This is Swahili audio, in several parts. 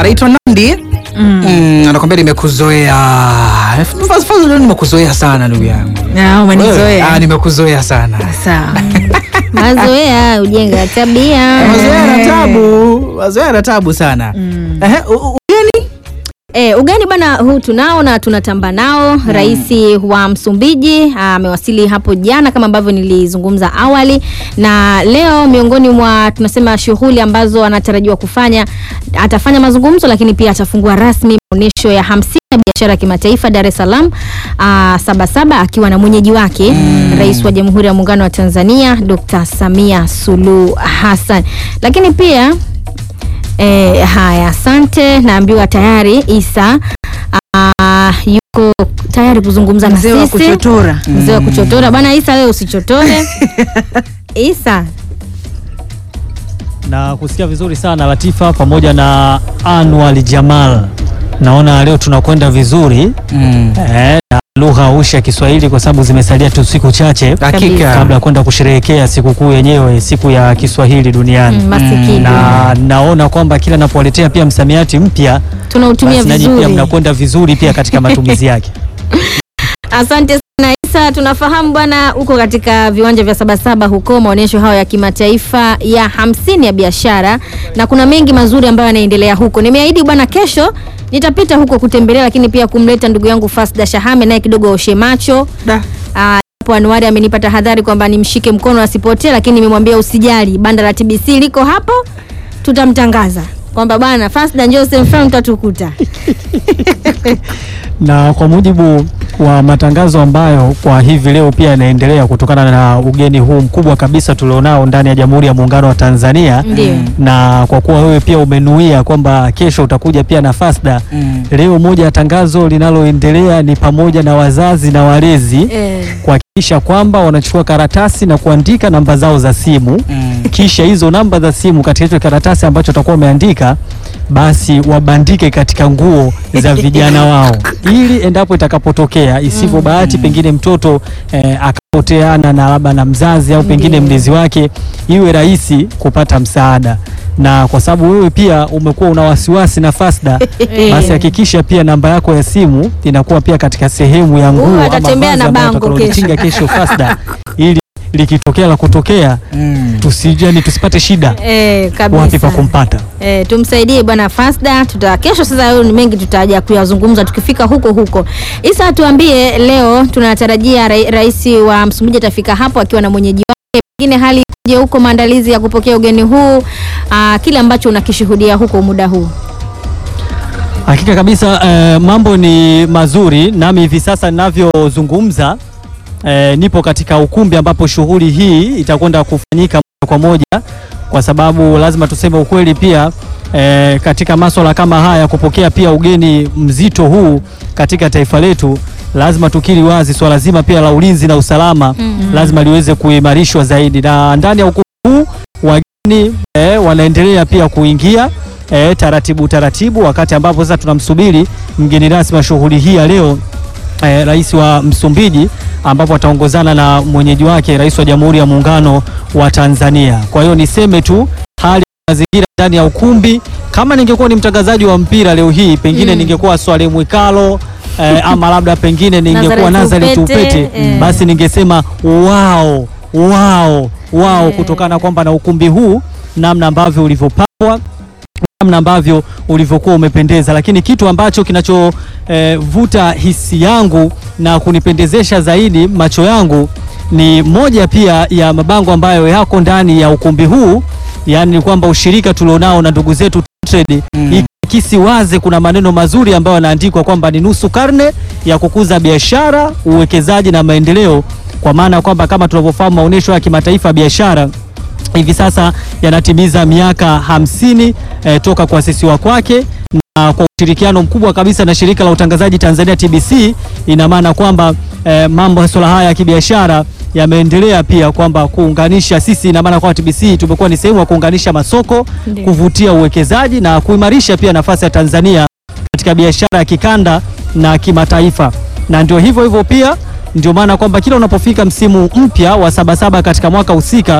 anaitwa Nandi mm. anakwambia nimekuzoea. Faz- Faz- leo nimekuzoea sana ndugu yangu. Ah, Wewe, umenizoea. ah, nimekuzoea sana. Sawa. Mazoea ujenga tabia. Mazoea na tabu, mazoea na tabu sana. Ehe, u- u- ugeni? E, ugani bwana huu tunao na tunatamba nao. Rais wa Msumbiji amewasili hapo jana kama ambavyo nilizungumza awali, na leo miongoni mwa tunasema shughuli ambazo anatarajiwa kufanya, atafanya mazungumzo, lakini pia atafungua rasmi maonyesho ya hamsini ya biashara ya kimataifa Dar es Salaam ah, Sabasaba akiwa na mwenyeji wake Rais wa Jamhuri ya Muungano wa Tanzania Dr. Samia Suluhu Hassan, lakini pia E, haya, asante. Naambiwa tayari Isa ah, yuko tayari kuzungumza na Mzee wa sisi. kuchotora. Mzee wa kuchotora bwana Isa, wewe usichotore Isa. na kusikia vizuri sana Latifa pamoja na Anwar Jamal. Naona leo tunakwenda vizuri Mm. eh, na lugha ushi ya Kiswahili kwa sababu zimesalia tu siku chache Hakika. kabla ya kwenda kusherehekea sikukuu yenyewe, siku ya Kiswahili duniani Mm, masikini. na naona kwamba kila napowaletea pia msamiati mpya Tunautumia basi nanyi pia vizuri. mnakwenda vizuri pia katika matumizi yake. Asante sana Isa, tunafahamu bwana uko katika viwanja vya Sabasaba huko maonyesho hayo ya kimataifa ya hamsini ya biashara, na kuna mengi mazuri ambayo yanaendelea huko. Nimeahidi bwana, kesho nitapita huko kutembelea, lakini pia kumleta ndugu yangu Fasda Shahame naye kidogo aoshe macho Da. Ah, hapo Anuari amenipa tahadhari kwamba nimshike mkono asipotee, lakini nimemwambia usijali, banda la TBC liko hapo, tutamtangaza kwamba bwana Fasda njoo sehemu fulani utatukuta. na kwa mujibu wa matangazo ambayo kwa hivi leo pia yanaendelea kutokana na ugeni huu mkubwa kabisa tulionao ndani ya Jamhuri ya Muungano wa Tanzania Ndio. na kwa kuwa wewe pia umenuia kwamba kesho utakuja pia na Fasda Mm. leo, moja ya tangazo linaloendelea ni pamoja na wazazi na walezi Eh, kuhakikisha kwamba wanachukua karatasi na kuandika namba zao za simu Mm. kisha hizo namba za simu katika hicho karatasi ambacho utakuwa umeandika basi wabandike katika nguo za vijana wao, ili endapo itakapotokea isivyo bahati, pengine mtoto eh, akapoteana na labda na mzazi au pengine Ndiyo. mlezi wake, iwe rahisi kupata msaada. Na kwa sababu wewe pia umekuwa una wasiwasi na Fasda, basi hakikisha pia namba yako ya simu inakuwa pia katika sehemu ya nguo ama atatembea vazi na ambalo bango utakalolitinga kesho Fasda, ili likitokea la kutokea Mm. tusijani tusipate shida eh, wapi kabisa. pa kumpata. Eh, tumsaidie bwana Fasda tuta kesho. Sasa hayo ni mengi tutaja kuyazungumza tukifika huko huko. Isa, tuambie leo tunatarajia rai, rais wa Msumbiji atafika hapo akiwa na mwenyeji wake, pengine hali je huko maandalizi ya kupokea ugeni huu, aa, kile ambacho unakishuhudia huko muda huu. Hakika kabisa eh, mambo ni mazuri, nami hivi sasa ninavyozungumza eh, nipo katika ukumbi ambapo shughuli hii itakwenda kufanyika moja kwa moja, kwa sababu lazima tuseme ukweli pia eh, katika maswala kama haya kupokea pia ugeni mzito huu katika taifa letu, lazima tukiri wazi swala zima pia la ulinzi na usalama lazima liweze kuimarishwa zaidi, na ndani ya ukumbi huu wageni eh, wanaendelea pia kuingia eh, taratibu taratibu, wakati ambapo sasa tunamsubiri mgeni rasmi wa shughuli hii ya leo eh, rais wa Msumbiji ambapo ataongozana na mwenyeji wake rais wa Jamhuri ya Muungano wa Tanzania. Kwa hiyo niseme tu hali ya mazingira ndani ya ukumbi, kama ningekuwa ni mtangazaji wa mpira leo hii pengine Mm. ningekuwa Swale Mwikalo eh, ama labda pengine ningekuwa Nazareth Nazareth Upete, Upete eh. basi ningesema wao wao wao, Eh. kutokana kwamba na ukumbi huu namna ambavyo ulivyopambwa namna ambavyo ulivyokuwa umependeza, lakini kitu ambacho kinachovuta hisi yangu na kunipendezesha zaidi macho yangu ni moja pia ya mabango ambayo yako ndani ya ukumbi huu, yaani ni kwamba ushirika tulionao na ndugu zetu Trade Mm. ikisi wazi, kuna maneno mazuri ambayo yanaandikwa kwamba ni nusu karne ya kukuza biashara, uwekezaji na maendeleo, kwa maana ya kwamba kama tunavyofahamu maonyesho ya kimataifa ya biashara hivi sasa yanatimiza miaka hamsini eh, toka kuasisiwa kwake na kwa ushirikiano mkubwa kabisa na shirika la utangazaji Tanzania TBC. Ina maana kwamba eh, mambo masuala haya ya kibiashara yameendelea pia kwamba kuunganisha sisi, ina maana kwamba TBC tumekuwa ni sehemu ya kuunganisha masoko, Ndiyo. kuvutia uwekezaji na kuimarisha pia nafasi ya Tanzania katika biashara ya kikanda na kimataifa, na ndio hivyo hivyo pia ndio maana kwamba kila unapofika msimu mpya wa Sabasaba katika mwaka husika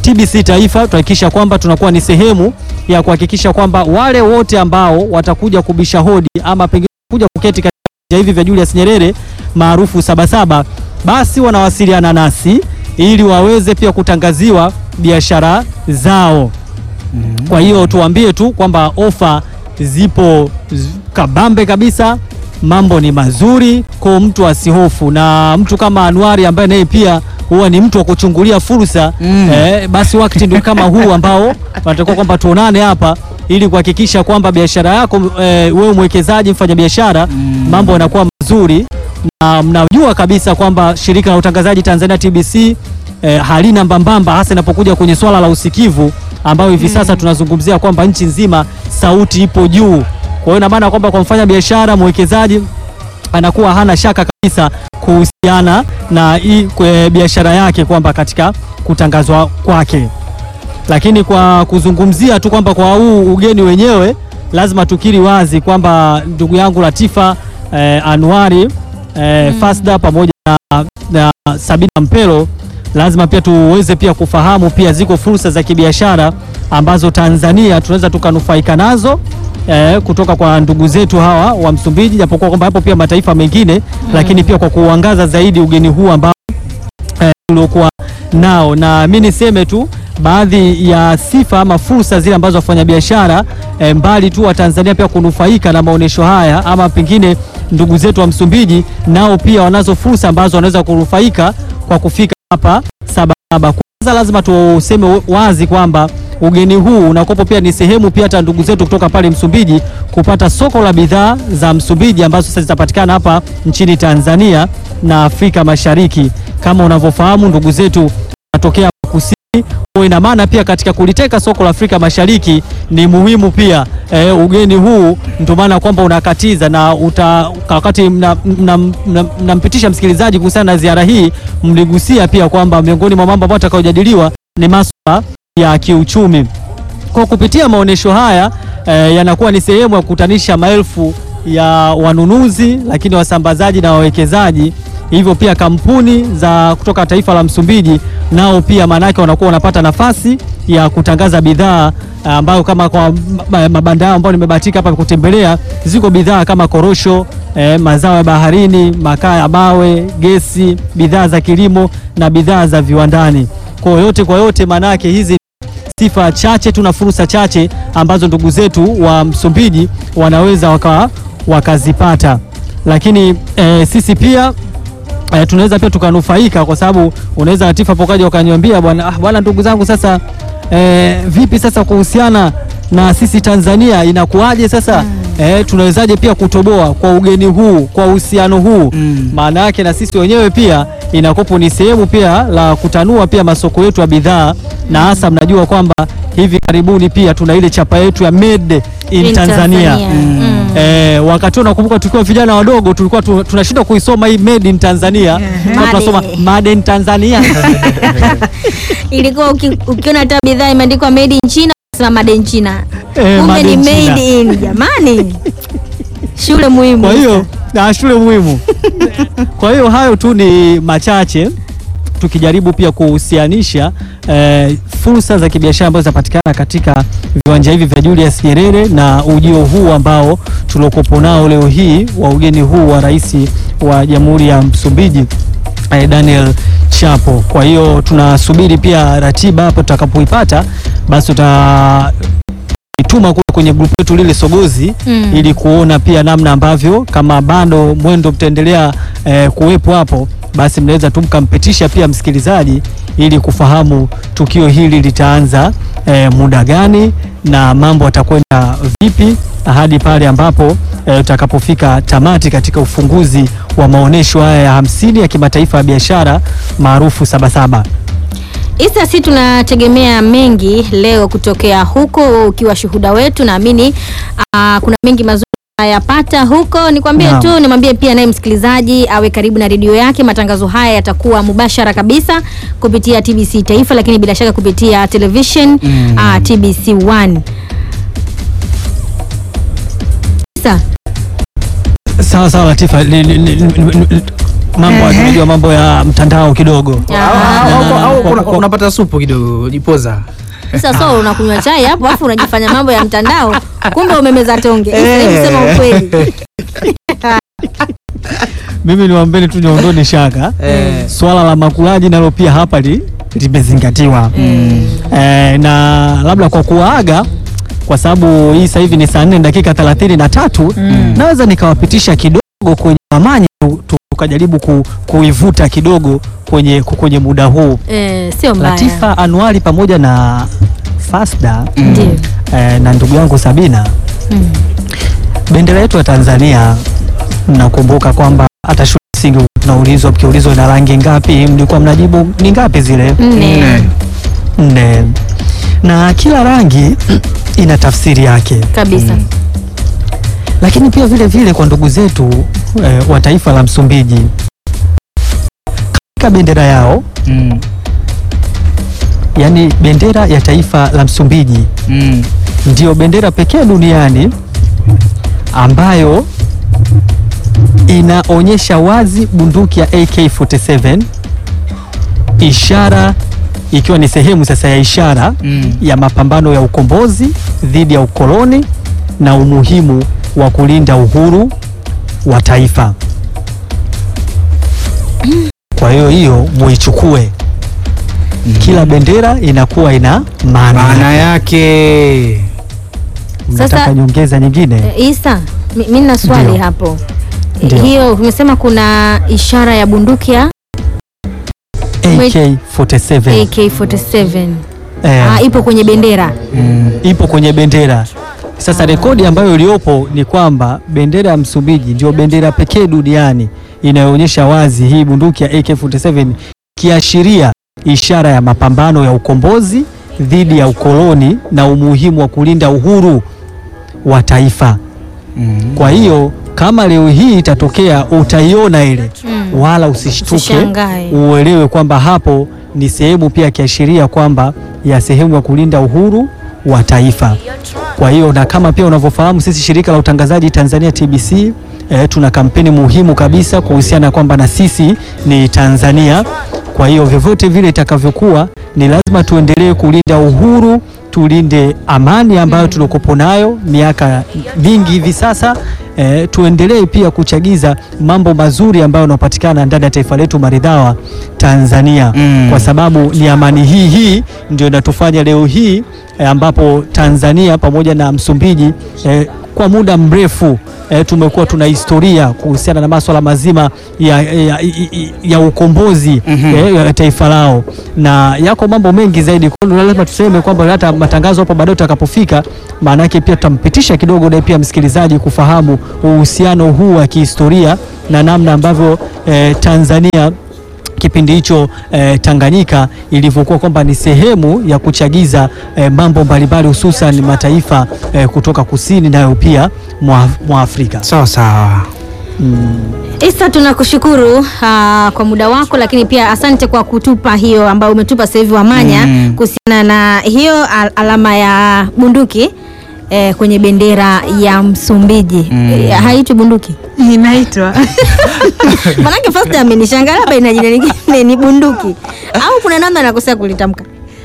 TBC Taifa tuhakikisha kwamba tunakuwa ni sehemu ya kuhakikisha kwamba wale wote ambao watakuja kubisha hodi ama pengine kuja kuketi katika viwanja hivi vya Julius Nyerere maarufu Sabasaba, basi wanawasiliana nasi ili waweze pia kutangaziwa biashara zao. Kwa hiyo tuambie tu kwamba ofa zipo z- kabambe kabisa, mambo ni mazuri, kwa mtu asihofu. Na mtu kama Anuari ambaye naye pia huwa ni mtu wa kuchungulia fursa Mm. eh, basi wakati ndio kama huu ambao wanatakiwa kwamba tuonane hapa ili kuhakikisha kwamba biashara yako eh, wewe mwekezaji, mfanya biashara, mambo yanakuwa mazuri na mnajua kabisa kwamba shirika la utangazaji Tanzania TBC eh, halina mbambamba hasa inapokuja kwenye swala la usikivu ambayo hivi sasa tunazungumzia kwamba nchi nzima sauti ipo juu. Kwa hiyo ina maana kwamba kwa mfanya biashara mwekezaji anakuwa hana shaka kabisa kuhusiana na hii kwe- biashara yake kwamba katika kutangazwa kwake. Lakini kwa kuzungumzia tu kwamba kwa huu ugeni wenyewe, lazima tukiri wazi kwamba ndugu yangu Latifa eh, Anuari eh, Fasda pamoja na, na Sabina Mpelo lazima pia tuweze pia kufahamu pia ziko fursa za kibiashara ambazo Tanzania tunaweza tukanufaika nazo eh, kutoka kwa ndugu zetu hawa wa Msumbiji, japokuwa kwamba hapo pia mataifa mengine lakini pia kwa kuangaza zaidi ugeni huu ambao eh, uliokuwa nao, na mi niseme tu baadhi ya sifa ama fursa zile ambazo wafanyabiashara eh, mbali tu wa Tanzania pia kunufaika na maonyesho haya, ama pengine ndugu zetu wa Msumbiji nao pia wanazo fursa ambazo wanaweza kunufaika kwa kufika hapa Sabasaba. Kwanza lazima tuseme wazi kwamba ugeni huu unakopo pia ni sehemu pia hata ndugu zetu kutoka pale Msumbiji kupata soko la bidhaa za Msumbiji ambazo sasa zitapatikana hapa nchini Tanzania na Afrika Mashariki. Kama unavyofahamu ndugu zetu wanatokea kusini kwa ina maana pia katika kuliteka soko la Afrika Mashariki ni muhimu pia e, ugeni huu ndio maana kwamba unakatiza na uta, wakati mnampitisha mna, mna, mnampitisha msikilizaji kuhusiana na ziara hii, mligusia pia kwamba miongoni mwa mambo ambayo atakayojadiliwa ni masuala ya kiuchumi. Kwa kupitia maonyesho haya e, yanakuwa ni sehemu ya kukutanisha maelfu ya wanunuzi, lakini wasambazaji na wawekezaji hivyo pia kampuni za kutoka taifa la Msumbiji nao pia maanake wanakuwa wanapata nafasi ya kutangaza bidhaa ambayo kama kwa ma- mabanda yao ambayo nimebahatika hapa kutembelea, ziko bidhaa kama korosho eh, mazao ya baharini, makaa ya mawe, gesi, bidhaa za kilimo na bidhaa za viwandani. Kwa yote kwa yote, maanake hizi sifa chache tu na fursa chache ambazo ndugu zetu wa Msumbiji wanaweza waka, wakazipata, lakini eh, sisi pia eh, tunaweza pia tukanufaika kwa sababu unaweza Latifa pokaja ukaniambia bwana ah, bwana ndugu zangu sasa eh, vipi sasa kuhusiana na sisi Tanzania inakuwaje sasa eh, tunawezaje pia kutoboa kwa ugeni huu kwa uhusiano huu Mm. maana yake na sisi wenyewe pia inakopo ni sehemu pia la kutanua pia masoko yetu ya bidhaa na hasa mnajua kwamba hivi karibuni pia tuna ile chapa yetu ya made in, In Tanzania, Tanzania. Mm. Eh, wakati huo nakumbuka tukiwa vijana wadogo tulikuwa tu, tunashindwa kuisoma hii made in Tanzania Tulikuwa Made. tunasoma made in Tanzania Ilikuwa uki- ukiona hata bidhaa imeandikwa made in China, unasema made in China. Eh, Kumbe made ni in China. made in. Jamani. Shule muhimu. Kwa hiyo na shule muhimu. Kwa hiyo hayo tu ni machache tukijaribu pia kuhusianisha eh, fursa za kibiashara ambazo zinapatikana katika viwanja hivi vya Julius Nyerere na ujio huu ambao tuliokopo nao leo hii wa ugeni huu wa rais wa Jamhuri ya Msumbiji eh, Daniel Chapo. Kwa hiyo tunasubiri pia ratiba hapo tutakapoipata, basi tuta ituma kule kwenye grupu letu lile Sogozi Mm. ili kuona pia namna ambavyo kama bado mwendo mtaendelea eh, kuwepo hapo, basi mnaweza tu mkampitisha pia msikilizaji ili kufahamu tukio hili litaanza eh, muda gani na mambo atakwenda vipi hadi pale ambapo eh, utakapofika tamati katika ufunguzi wa maonyesho haya ya hamsini ya kimataifa ya biashara maarufu Sabasaba. Isa, si tunategemea mengi leo kutokea huko, ukiwa shuhuda wetu, naamini ah, kuna mengi mazuri yapata huko. Nikwambie Naam. tu, nimwambie pia naye msikilizaji awe karibu na redio yake. Matangazo haya yatakuwa mubashara kabisa kupitia TBC Taifa, lakini bila shaka kupitia television Mm. ah, TBC 1. Isa, Sawa sawa Latifa, Li- li- li- li- li- mambo tunajua mambo ya mtandao kidogo. Au- au- au- au Kwa- una- kwa- unapata supu kidogo jipoza Sasa so unakunywa chai hapo afu unajifanya mambo ya mtandao, kumbe umemeza tonge. Eh. Hebu sema ukweli. Mimi niwaambeni tu niondoni shaka Eh. swala la makulaji nalo pia hapa li, limezingatiwa eh, na labda kwa kuwaaga kwa sababu hii sasa hivi ni saa nne dakika thelathini na tatu naweza nikawapitisha kidogo kwenye amani tu- tu- tukajaribu ku, kuivuta kidogo kwenye, kwenye muda huu Eh, sio mbaya. Latifa Anuari pamoja na Fasda Ndio. eh, na ndugu yangu Sabina Mm. bendera yetu ya Tanzania, mnakumbuka kwamba hata shule ya msingi tunaulizwa, mkiulizwa na rangi ngapi, mlikuwa mnajibu ni ngapi zile? Nne. Nne. Na kila rangi ina tafsiri yake, Kabisa. lakini pia vile vile kwa ndugu zetu eh, wa taifa la Msumbiji katika bendera yao, Mm. yani bendera ya taifa la Msumbiji Mm. ndiyo bendera pekee duniani ambayo inaonyesha wazi bunduki ya AK47 ishara ikiwa ni sehemu sasa ya ishara Mm. ya mapambano ya ukombozi dhidi ya ukoloni na umuhimu wa kulinda uhuru wa taifa. Kwa hiyo hiyo muichukue, kila bendera inakuwa ina maana maana yake Mnataka Sasa- nyongeza nyingine? Eh, Isa, mi mi nina swali Ndio. hapo. Eh, Ndio. Hiyo umesema kuna ishara ya bunduki ya AK47 AK47. eh, Ah, ipo kwenye bendera. ipo kwenye bendera. Sasa rekodi ambayo iliyopo ni kwamba bendera ya Msumbiji ndio bendera pekee duniani inayoonyesha wazi hii bunduki ya AK47 kiashiria ishara ya mapambano ya ukombozi dhidi ya ukoloni na umuhimu wa kulinda uhuru wa taifa. Kwa hiyo kama leo hii itatokea utaiona ile Mm. wala usishtuke, Usishangae. uelewe kwamba hapo ni sehemu pia kiashiria kwamba ya sehemu ya kulinda uhuru wa taifa. Kwa hiyo na kama pia unavyofahamu sisi shirika la utangazaji Tanzania TBC eh, tuna kampeni muhimu kabisa kuhusiana na kwamba na sisi ni Tanzania. Kwa hiyo vyovyote vile itakavyokuwa, ni lazima tuendelee kulinda uhuru, tulinde amani ambayo tulikopo nayo miaka mingi hivi sasa. Eh, tuendelee pia kuchagiza mambo mazuri ambayo yanapatikana ndani ya taifa letu maridhawa Tanzania Mm. kwa sababu ni amani hii hii ndio inatufanya leo hii eh, ambapo Tanzania pamoja na Msumbiji eh, kwa muda mrefu eh, tumekuwa tuna historia kuhusiana na masuala mazima ya, ya, ya, ya ukombozi Mhm. eh, ya taifa lao, na yako mambo mengi zaidi. Kwa hiyo lazima tuseme kwamba hata matangazo hapo baadaye utakapofika, maana yake pia tutampitisha kidogo naye pia msikilizaji kufahamu uhusiano huu wa kihistoria na namna ambavyo eh, Tanzania kipindi hicho eh, Tanganyika ilivyokuwa kwamba ni sehemu ya kuchagiza eh, mambo mbalimbali hususan mataifa eh, kutoka kusini nayo pia mwa, mwa Afrika. sawa sawa. Isa, tunakushukuru ah, kwa muda wako, lakini pia asante kwa kutupa hiyo ambayo umetupa sasa hivi Wamanya Mm. kuhusiana na hiyo al alama ya bunduki eh, kwenye bendera ya Msumbiji Mm. eh, haitwi bunduki inaitwa manake first amenishangaa labda ina jina lingine ni bunduki au kuna namna nakosea kulitamka.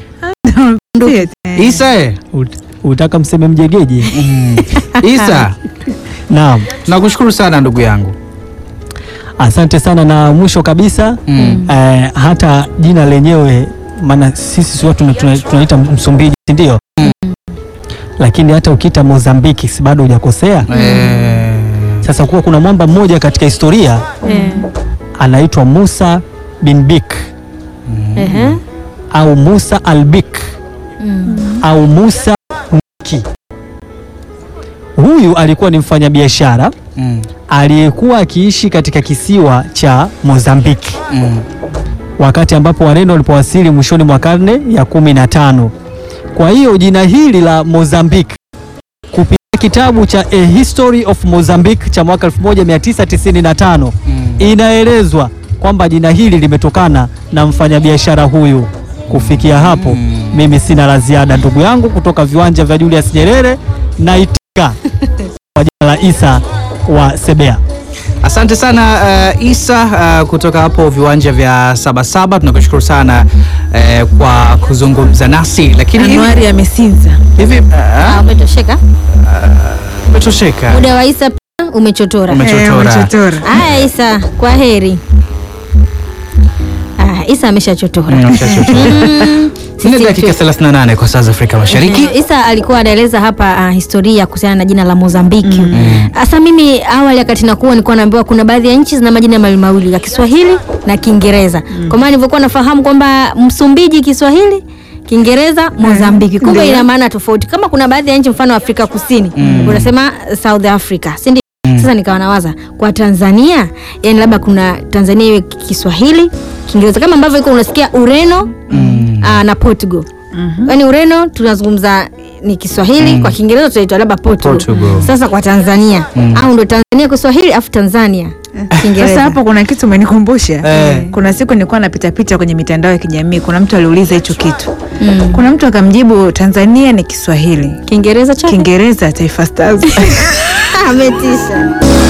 Isa eh? Ut- Utaka mseme mjegeje? Isa, Naam, nakushukuru sana ndugu yangu. asante sana. Na mwisho kabisa Mm. eh, hata jina lenyewe, maana sisi si watu tuna- tuna- tunaita Msumbiji, si ndio? Lakini hata ukiita Mozambiki si bado hujakosea. Eh, Sasa kuwa kuna mwamba mmoja katika historia Eh, anaitwa Musa bin Bik ehe. au Musa al-Bik Mm. au Musa Mki. Huyu alikuwa ni mfanyabiashara mm, aliyekuwa akiishi katika kisiwa cha Mozambiki mm, wakati ambapo Wareno walipowasili mwishoni mwa karne ya kumi na tano. Kwa hiyo jina hili la Mozambique kupitia kitabu cha A History of Mozambique cha mwaka 1995 mm. inaelezwa kwamba jina hili limetokana na mfanyabiashara huyu. Kufikia hapo, Mm. mimi sina la ziada, ndugu yangu, kutoka viwanja vya Julius Nyerere na itika kwa jina la Isa wa Sebea. Asante sana uh, Isa uh, kutoka hapo viwanja vya Sabasaba. Tunakushukuru sana uh, kwa kuzungumza nasi, lakini hivi- Anuari amesinza. hivi Ah, uh, umetosheka umetosheka muda wa Isa pia umechotora Ume- Umechotora. Eh, umechotora. haya Isa kwa heri ah, Isa ameshachotora Mm, umeshachotora. Mm, Nne sisi dakika tu- 38 kwa saa za Afrika Mashariki. Eh, Isa alikuwa anaeleza hapa uh, historia kuhusiana na jina la Mozambiki. Sasa mimi awali wakati nakuwa nilikuwa naambiwa kuna baadhi ya nchi zina majina mawili mawili ya Kiswahili na Kiingereza. Kwa maana nilivyokuwa nafahamu kwamba Msumbiji Kiswahili Kiingereza Mozambiki. Kumbe Ndio. ina maana tofauti. Kama kuna baadhi ya nchi mfano Afrika Kusini, unasema South Africa, si ndio? Sasa nikawa nawaza kwa Tanzania, yani labda kuna Tanzania iwe Kiswahili, Kiingereza kama ambavyo iko unasikia Ureno ah, na Portugal. Yaani Ureno tunazungumza ni Kiswahili, kwa Kiingereza tunaitwa labda Portugal. Portugal. Sasa kwa Tanzania au ndo Tanzania Kiswahili afu Tanzania Kiingereza. Sasa hapo kuna kitu umenikumbusha. Eh. Kuna siku nilikuwa napita pita kwenye mitandao ya kijamii, kuna mtu aliuliza hicho kitu. Kuna mtu akamjibu Tanzania ni Kiswahili, Kiingereza chake Kiingereza Taifa Stars. ametisha.